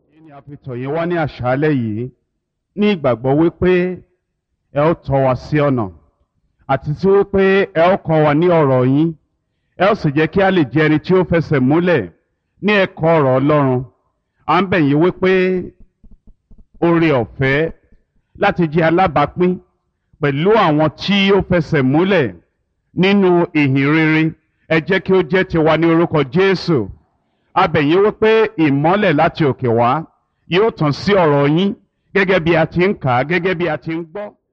Èyí ni a fi tọ̀ yín wá ní àṣálẹ́ yìí ní ìgbàgbọ́ wípé ẹ ó tọ́ wa sí ọ̀nà àti tí wípé ẹ ó kọ́ wa ní ọ̀rọ̀ yín ẹ ó sì jẹ́ kí a lè jẹ́ ẹni tí ó fẹsẹ̀ múlẹ̀ ní ẹ̀kọ́ ọ̀rọ̀ Ọlọ́run à ń bẹ̀ yín wípé oore ọ̀fẹ́ láti jẹ́ alábàápín pẹ̀lú àwọn tí ó fẹsẹ̀ múlẹ̀ nínú ìhìn rere ẹ jẹ́ kí ó jẹ́ tiwa ní orúkọ Jésù a bẹ̀ yín wípé ìmọ́lẹ̀ láti òkè wá yóò tàn sí ọ̀rọ̀ yín gẹ́gẹ́ bí a ti ń kà á gẹ́gẹ́ bí a ti ń gbọ́